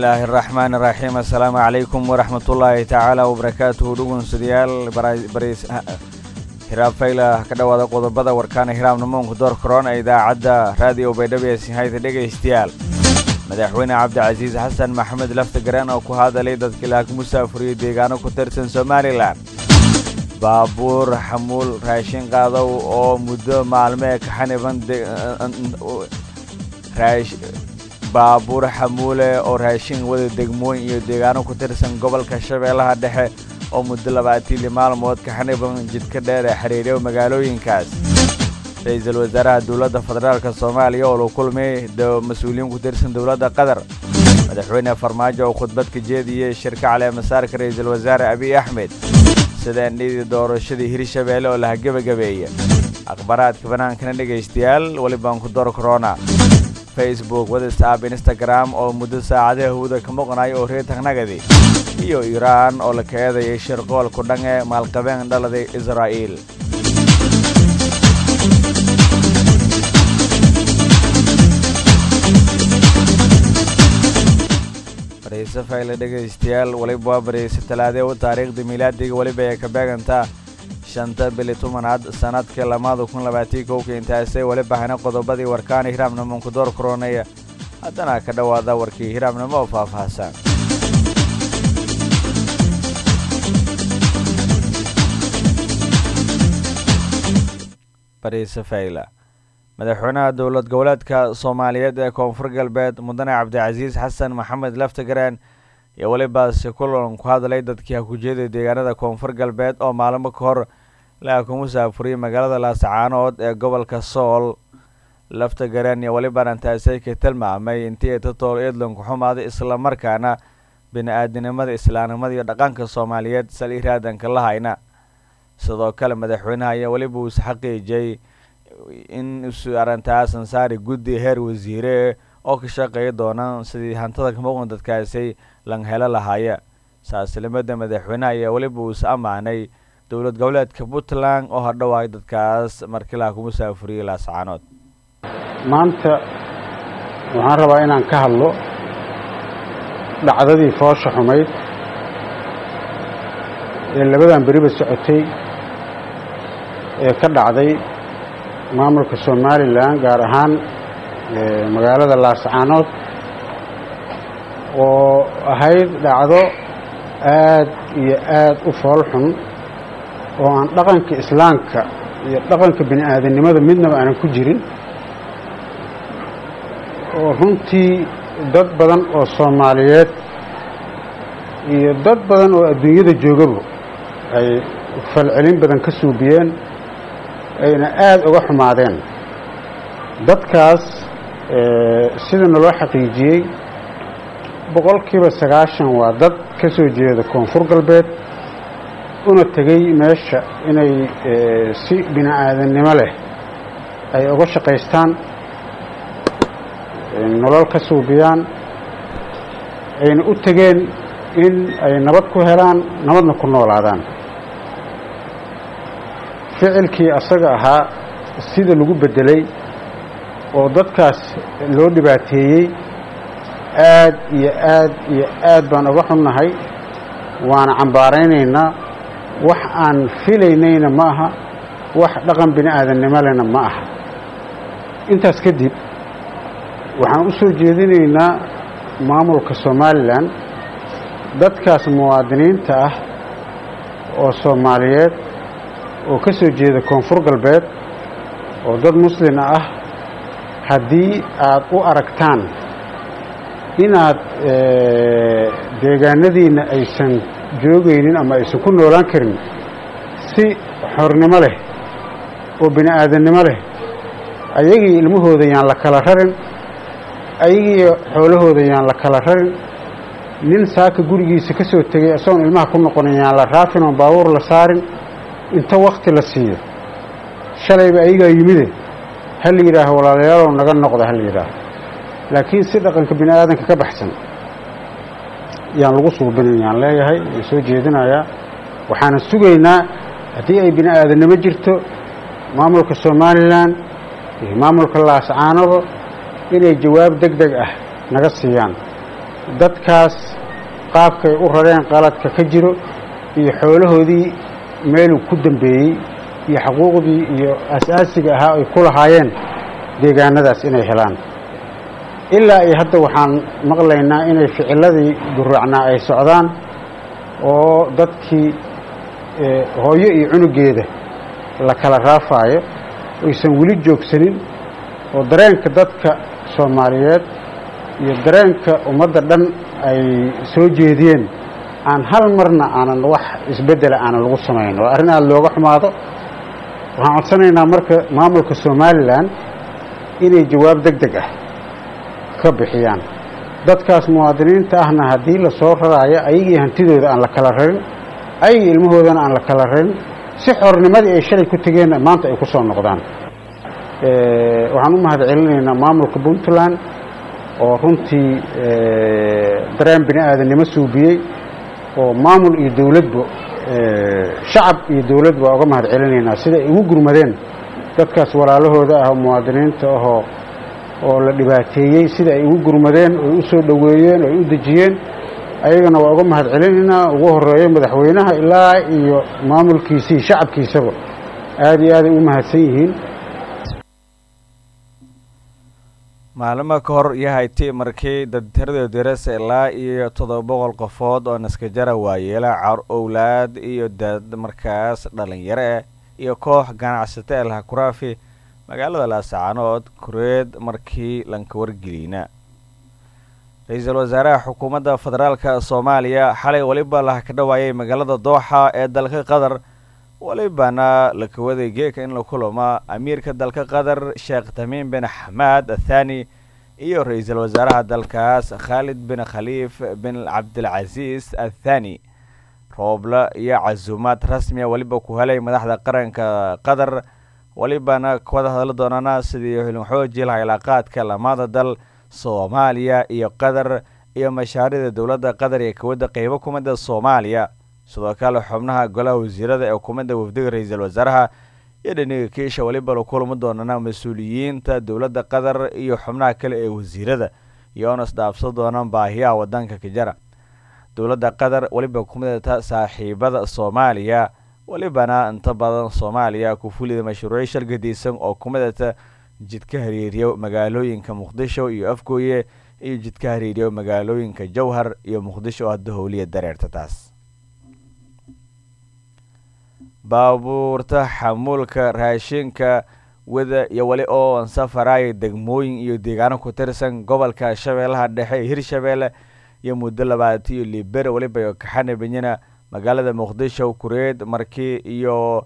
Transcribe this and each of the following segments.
bismillaahi araxmaan iraxiim assalaamu calaykum waraxmatullaahi tacaala wabarakaatuhu dhugunsudayaal hiraab fayla ka dhowaada qodobada warkaana hiraabnamoonku door korona idaacadda raadiyo baydhabeesi hayda dhegaystayaal madaxweyne cabdicasiis xasan maxamed laftagareen oo ku hadalay dadkii laag musaafuriyo deegaano ku tirsan somalilan baabuur xamuul raashin qaadow oo muddo maalmee ka xaniban baabuur xamuule oo raashin wada degmooyin iyo deegaano ku tirsan gobolka shabeellaha dhexe oo muddo labaatiili maalmood ka xaniban jidka dheer ee xiriiryo magaalooyinkaas ra-iisul wasaaraha dowladda federaalk soomaaliya oo la kulmay mas-uuliyiin ku tirsan dowladda qatar madaxweyne farmaajo oo khudbad ka jeediyey shirka caleemasaarka ra-iisul wasaare abiy axmed sidaandhidii doorashadii hirshabeelle oo laha gebagabeeya akhbaaraadka banaankana dhegaystayaal welibaan ku door korona facebook whatsapp instagram oo muddo saacadaha hawada ka maqnayo oo reetagnagadi iyo iiraan oo la kaeedayay shirqoolku dhange maalqabeen dhaladay israa'iil bareyse fayle dhegaystayaal weliba waa bareyse talaadee u taariikhda miilaadiga weliba ay ka beegantaa shanta bili tobanaad sanadka lamaada kun labaatii kowka intaasay weliba hana qodobadii warkaana hiraabnamoonku door koronaya haddana ka dhowaada warkii hiraabnimo oo faahfaahsan bareyse fayla madaxweynaha dowlad goboleedka soomaaliyeed ee koonfur galbeed mudane cabdicasiis xasan maxamed laftagareen iyo welibaasi kulan ku hadlay dadkii hakujeeda deegaanada koonfur galbeed oo maalmo ka hor laha ku musaafuriyay magaalada laasacaanood ee gobolka sool laftagareen iyo weliba antaasay ka tilmaamay intii tatool eedlanku xumaaday islamarkaana bini-aadinimada islaamnimada iyo dhaqanka soomaaliyeed sal iraadanka la hayna sidoo kale madaxweynaha ayaa weliba uus xaqiijiyey in isu arrintaas ansaari guddi heer wasiire oo ka shaqeeya doonaan sidii hantada kamuqan dadkaasi lang helo lahaaya saaslimada madaxweynaha ayaa weliba uus ammaanay dowlad goboleedka puntland oo hadhowaay dadkaas markilaha ku musaafuriyey laascaanood maanta waxaan rabaa inaan ka hadlo dhacdadii foosha xumayd ee labadan beriba socotay ee ka dhacday maamulka somalilan gaar ahaan magaalada laascaanood oo ahayd dhacdo aad iyo aad u fool xun oo aan dhaqanka islaamka iyo dhaqanka bini aadamnimada midnaba aanan ku jirin oo runtii dad badan oo soomaaliyeed iyo dad badan oo adduunyada joogaba ay falcelin badan ka suubiyeen ayna aada uga xumaadeen dadkaas sida naloo xaqiijiyey boqolkiiba sagaashan waa dad ka soo jeeda koonfur galbeed una tegey meesha inay si bini aadamnimo leh ay uga shaqaystaan nolol ka suubiyaan ayna u tegeen in ay nabad ku helaan nabadna ku noolaadaan ficilkii asaga ahaa sida lagu beddelay oo dadkaas loo dhibaateeyey aad iyo aad iyo aad baan uga xunnahay waana cambaaraynaynaa wax aan filaynayna ma aha wax dhaqan bini aadamnimo lehna ma aha intaas kadib waxaan u soo jeedinaynaa maamulka somalilan dadkaas muwaadiniinta ah oo soomaaliyeed oo ka soo jeeda koonfur galbeed oo dad muslima ah haddii aad u aragtaan inaad deegaanadiinna aysan joogaynin ama aysan ku noolaan karin si xornimo leh oo bini aadamnimo leh ayagii ilmahooda yaan la kala rarin ayagii xoolahooda yaan la kala rarin nin saaka gurigiisa ka soo tegay isagoon ilmaha ku noqonin yaan la raafin oon baabuur la saarin inta wakti la siiyo shalayba ayagaa yimide ha la yidhaaho walaalayaalow naga noqda ha la yidhaaho laakiin si dhaqanka bini aadanka ka baxsan yaan lagu suubinin yaan leeyahay waan soo jeedinayaa waxaana sugaynaa haddii ay bini aadamnimo jirto maamulka somalilan iyo maamulka laascaanoba inay jawaab deg deg ah naga siiyaan dadkaas qaabkay u rareen qaladka ka jiro iyo xoolahoodii meeluu ku dambeeyey iyo xuquuqdii iyo asaasiga ahaa ay ku lahaayeen deegaanadaas inay helaan ilaa iyo hadda waxaan maqlaynaa inay ficiladii guraacnaa ay socdaan oo dadkii hooyo iyo cunugeeda la kala raafaayo aysan weli joogsanin oo dareenka dadka soomaaliyeed iyo dareenka ummadda dhan ay soo jeediyeen aan hal marna aanan wax isbeddela aanan lagu samayn oo arrin aada looga xumaado waxaan codsanaynaa marka maamulka somalilan inay jawaab deg deg ah ka bixiyaan dadkaas muwaadiniinta ahna haddii la soo raraayo ayagii hantidooda aan la kala rarin ayagii ilmahoodana aan la kala rarin si xornimadii ay shalay ku tegeenna maanta ay ku soo noqdaan waxaan u mahad celinaynaa maamulka puntland oo runtii dareen bini aadannimo suubiyey oo maamul iyo dawladba shacab iyo dawlad baa uga mahad celinaynaa sida ay ugu gurmadeen dadkaas walaalahooda ah oo muwaadiniinta ahoo oo la dhibaateeyey sida ay ugu gurmadeen oy u soo dhoweeyeen oy u dejiyeen ayagana waa uga mahad celinaynaa ugu horeeyo madaxweynaha ilaa iyo maamulkiisii shacabkiisaba aada iyo aaday u mahadsan yihiin maalimo ka hor yahayti markii dadtirada dirasa ilaa iyo toddoba boqol qofood oo naskajara waayeela car owlaad iyo dad markaas dhalinyaro ah iyo koox ganacsato ee lahakuraafi magaalada laascaanood kureed markii lanka wargeliyna ra-iisul wasaaraha xukuumadda federaalka soomaaliya xalay weliba laha ka dhawaayay magaalada dooxa ee dalka qatar welibana la kawaday geeka in la kulamo amiirka dalka qatar sheekh tamiim bin xamaad athani iyo ra-iisul wasaaraha dalkaas khaalid bin khaliif bin cabdilcasiis athani rooble iyo casuumaad rasmiya weliba ku helay madaxda qaranka qatar welibana kuwada hadla doonana sidii xilin laha ilaaqaadka lamada dal soomaaliya iyo qatar iyo mashaariicda dowladda qatar ee kawada qeybo kumida soomaaliya sidoo kale xubnaha golaha wasiirada ee xukuumadda wafdiga ra-iisul wasaaraha iyo dhiniga kiisha weliba la kulmi doonana mas-uuliyiinta dowladda qatar iyo xubnaha kale ee wasiirada iyoona isdhaafsan doonaan baahiyaha wadanka kajara dowladda qatar weliba kumidata saaxiibada soomaaliya welibana inta badan soomaaliya ku fulida mashruucyo shargadaysan oo kumidata jidka hariiriyo magaalooyinka muqdisho iyo afgooye iyo jidka hariiriyo magaalooyinka jowhar iyo muqdisho oo hadda howliya dareerta taas baabuurta xamuulka raashinka wada iyo weli oo safaraya degmooyin iyo deegaano ku tirsan gobolka shabeellaha dhexe ee hirshabeelle iyo muddo labaatan iyo liber weliba kaxana benyana magaalada muqdisho kureed markii iyo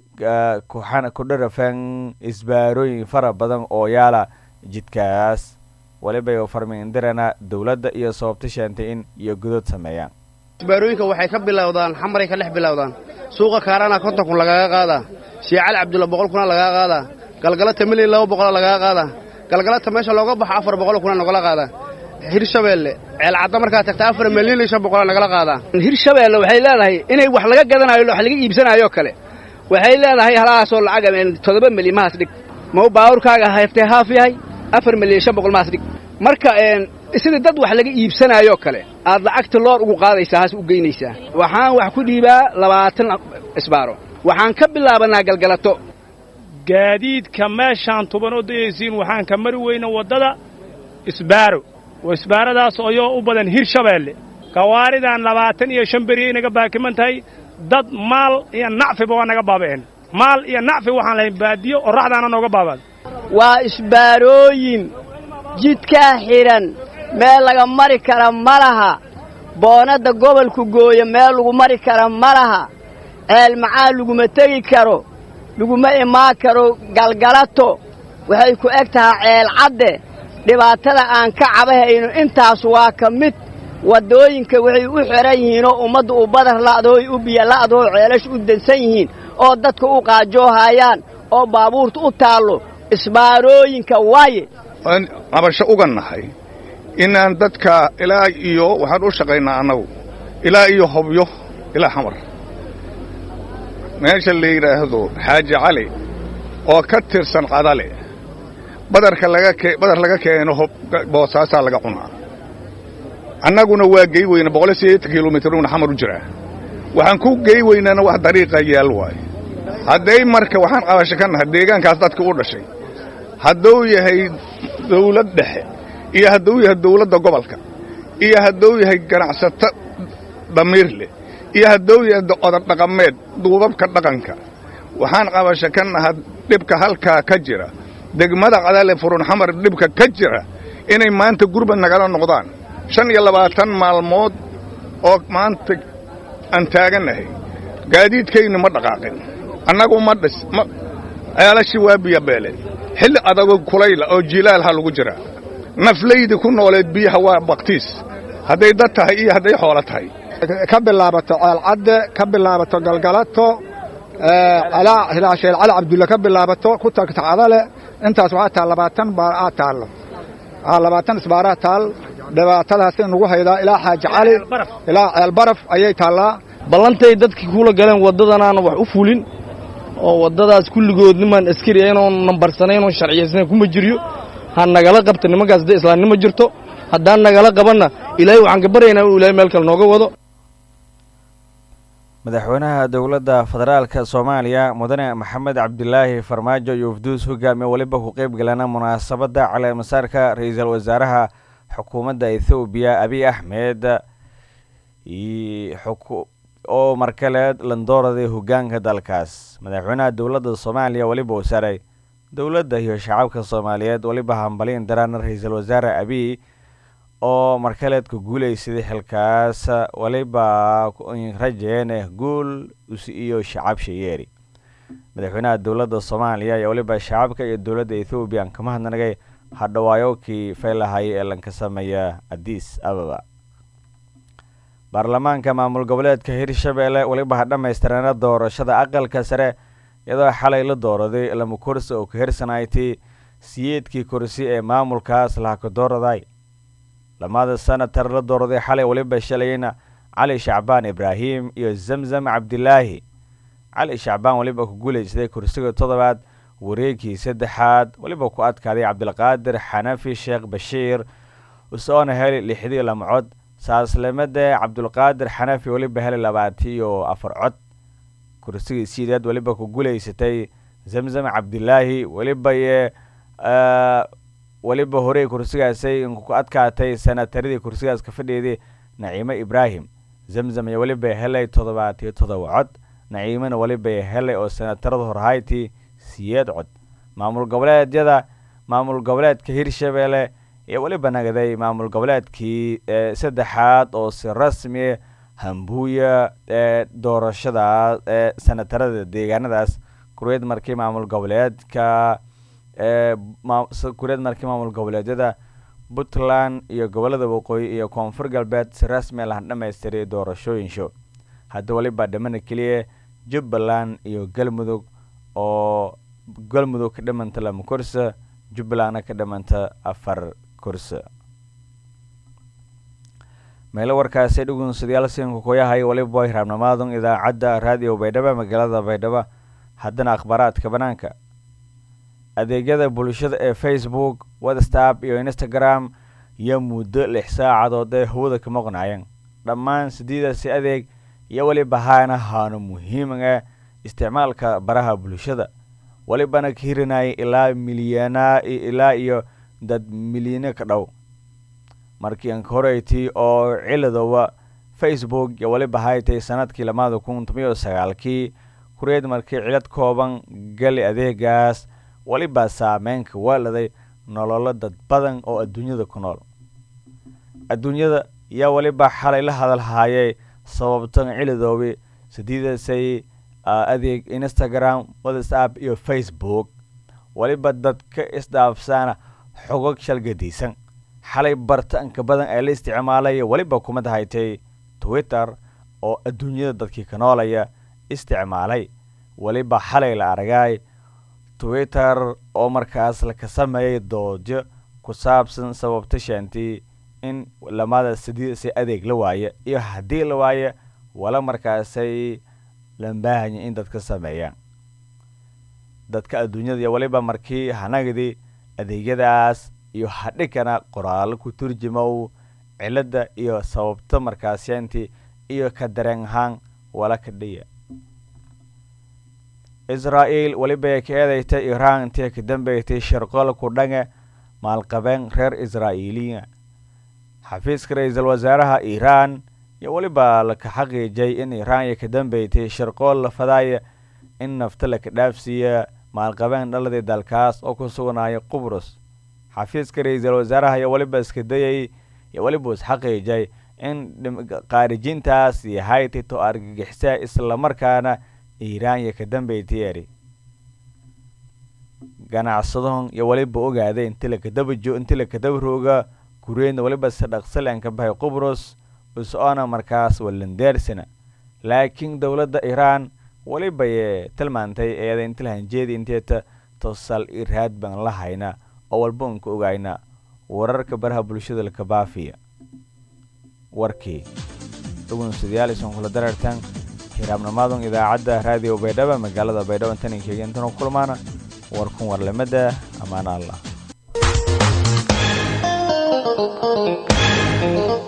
kudharafan isbaarooyin fara badan oo yaala jidkaas weliba farmiindirana dowladda iyo sababta sheentay in iyo godod sameeyaan isbaarooyinka waxay ka bilowdaan xamaray ka dhex bilowdaan suuqa kaarana konton kun lagaga qaadaa shiicali cabdulla boqol kuna lagaga qaadaa galgalata milyan laba boqola lagaga qaadaa galgalata meesha looga baxo afar boqol kuna nagala qaadaa hirshabeelle ceelcadda markaa tagta afar milyan iyo shan boqola nagala qaadaa hirshabeelle waxay leedahay inay wax laga gadanayo wax laga iibsanayo kale waxay leedahay halahaasoo lacag toddoba milyan mahaas dhig mau baawurkaaga haftee haaf yahay afar milyan shan boqol mahaas dhig marka sidii dad wax laga iibsanaayoo kale aad lacagta loor ugu qaadaysaa haas u geynaysaa waxaan wax ku dhiibaa labaatan isbaaro waxaan ka bilaabanaa galgalato gaadiidka meeshaan tuban oo dayaysiin waxaan ka mari weyna waddada isbaaro oo isbaaradaas ayoo u badan hirshabeelle gawaaridan labaatan iyo shan beriya inaga baakiman tahay dad maal iyo nacfiba waa naga baaba'een maal iyo nacfi waxaan lahayn baadiyo qorraxdaana nooga baabaad waa isbaarooyin jidkaa xidhan meel laga mari kara ma laha boonadda gobolku gooyo meel lagu mari kara ma laha ceel macaan laguma tegi karo laguma imaan karo galgalato waxay ku eg tahaa ceel cadde dhibaatada aan ka cabahayno intaas waa ka mid waddooyinka waxay u xidhan yihiinoo ummadda u badar la'dooy u biyo la'doo ceelash u dansan yihiin oo dadka u qaajoohayaan oo baabuurta u taallo isbaarooyinka waaye waan cabasho uga nahay inaan dadka ilaa iyo waxaan u shaqaynaa annagu ilaa iyo hobyo ilaa xamar meesha la yidhaahdo xaaji cali oo ka tirsan qadale badarka laga badar laga keeno hob boosaasaa laga cunaa annaguna waa gey weyna boqol iyo siddeetan kilomitruna xamar u jiraa waxaan ku gey weynana wax dariiqa yaal waaye hadday marka waxaan qabasho ka nahay deegaankaas dadka u dhashay hadduu yahay dawlad dhexe iyo hadduu yahay dawladda gobolka iyo hadduu yahay ganacsato damiir leh iyo hadduu yahay odar dhaqameed duubabka dhaqanka waxaan qabasho ka naha dhibka halkaa ka jira degmada qadale furun xamar dhibka ka jira inay maanta gurbad nagala noqdaan shan iyo labaatan maalmood oo maanta aan taagannahay gaadiidkaynu ma dhaqaaqin annagu ma dhis ma ceelashii waa biyabeeleen xilli adagoo kulayla oo jilaalha lagu jiraa naflaydii ku nooleed biyaha waa baktiis hadday dad tahay iyo hadday xoolo tahay ka bilaabato ceelcadde ka bilaabato galgalato hilaasheel cali cabdulle ka bilaabato ku tagta cadale intaas waxaa taal labaatan baar aa taallo labaatan isbaaraa taal dhibaatadaasay nagu haydaa ilaa xaaji cali ilaa ceelbaraf ayay taallaa ballantay dadkii kula galeen waddadanaana wax u fulin oo waddadaas kulligood nimaan askari aynoon nambarsanayn oon sharciyaysnayn kuma jiryo ha nagala qabta nimankaas hadday islaamnimo jirto haddaan nagala qabanna ilaahay waxaan ka baryaynaa inuu ilaahay meel kale nooga wado madaxweynaha dowladda federaalka soomaaliya mudane maxamed cabdilaahi farmaajo iyo ufduus hogaamiye weliba ku qeyb galana munaasabadda caleemasaarka ra-iisul wasaaraha xukuumadda ethoobiya abiy axmed oo markaleed landooraday hogaanka dalkaas madaxweynaha dowladda soomaaliya weliba uu saray dowladda iyo shacabka soomaaliyeed weliba hambaliin darana ra-iisul wasaare abiy oo markaleed ku guulaysaday xilkaas weliba rajeen eh guul iyo shacab shayeeri madaxweynaha dowladda soomaaliya ayaa weliba shacabka iyo dowladda ethoobiya aan kama hadnagay hadhawaayokii faylahay ee lanka sameeya adis ababa baarlamaanka maamul goboleedka hirshabelle weliba ha dhammaystireena doorashada aqalka sare iyadoo xalay la dooraday lama kursi oo ka hirsanaytay siyeedkii kursi ee maamulkaas lahaka dooraday lamada senatar la dooraday xalay weliba shalayna cali shacbaan ibraahim iyo zamzam cabdilaahi cali shacbaan weliba ku guulaysaday kursiga toddobaad wareegkii saddexaad weliba ku adkaaday cabdilqaadir xanafi sheekh bashiir usoona heli lixdii lama cod saaslamade cabdulqaadir xanafi weliba heli labaatiyo afar cod kursigii sideed weliba ku guulaysatay zamzam cabdilaahi weliba weliba horey kursigaasay ku adkaatay sanataradii kursigaas ka fadhiyeday naciimo ibraahim zamzam iyo weliba helay toddobaatiyo toddoba cod naciimona weliba helay oo sanatarada horhaytii siyeed cod maamul goboleedyada maamul goboleedka hirshabelle iyo weliba nagaday maamul goboleedkii saddexaad oo si rasmi hambuuya ee doorashada ee sanatarada deegaanadaas kureed markii maamul goboleedka kureed markii maamul goboleedyada puntland iyo gobolada waqooyi iyo koonfur galbeed si rasmi lahan dhamaystiray doorashooyinsho hadda weliba dhimana keliya jubbaland iyo galmudug oo galmudug ka dhimanta lama kursa jubbalandna ka dhimanta afar kursa meelo warkaasi dhugunsadyaal siinka kuyahay waliba way raabnamaadun idaacadda raadiyo baydhabo magaalada baydhabo haddana akhbaaraadka banaanka adeegyada bulshada ee facebook whatsapp iyo instagram iyo muddo lix saacadood ee hawada ka maqnaayeen dhammaan sideedaasi adeeg iyo weliba haana haano muhiimaga isticmaalka baraha bulshada welibana ka hirinaya ilaa milyanaa ilaa iyo dad milyano ka dhow markii anka horeytii oo ciladowa facebook iyo weliba haytay sanadkii lamaada kun tomiyo sagaalkii kureed markii cilad kooban gali adeegaas weliba saameynka waaladay nololo dad badan oo adduunyada ku nool adduunyada yaa weliba xalay la hadalhaayay sababtan ciladoobi sidiidasay adeeg instagram whatsapp iyo facebook weliba dadka isdhaafsaana xogog shalgadaysan xalay bartaanka badan ee la isticmaalaya weliba kumad haytay twitter oo adduunyada dadkii ka noolaya isticmaalay weliba xalay la aragay twitter oo markaas laka sameeyay doodyo ku saabsan sababta shantii in lamada sidiidasay adeeg la waaye iyo haddii la waaye wala markaasay lambaahanya in dadka sameeyaan dadka adduunyada iyo weliba markii hanagdii adeegyadaas iyo hadhikana qoraalo ku turjumow cilada iyo sababta markaasyaantii iyo ka dareen ahaan wala kadhiya israa'iil weliba ka eedaytay iiraan intii ka dambeysay shirqool ku dhange maalqabeen reer israa'iiliya xafiiska ra-iisul wasaaraha iiraan iyo weliba laka xaqiijay in iiraan iyo ka dambeysay shirqool la fadaaya in nafta laka dhaafsiiya maalqabeen dhaladii dalkaas oo ku sugnaayo qubrus xafiiska ra-iisul wasaaraha iyo weliba iska dayay iyo weliba is xaqiijay in qaarijintaas yahay tito argagixisa islamarkaana iiraan iyo ka dambeysay eri ganacsadahon iyo weliba ogaaday inti lakadabajo inti lakadaba rooga kureedna weliba si dhaqsilen ka bahay qubrus is-oona markaas walandeersina laakiin dowladda iiraan welibaye tilmaantay eeda inti lahanjeedi inteeta tosal iraad baan la hayna oo walba unka ogayna wararka baraha bulshada laka baafiya warkii dhugunsidayaal isan kula dareertan hiraabnimaadun idaacadda raadiyo baydhaba magaalada baydhabo intaninkeega intanu kulmaana warkun warlamada ammaana allah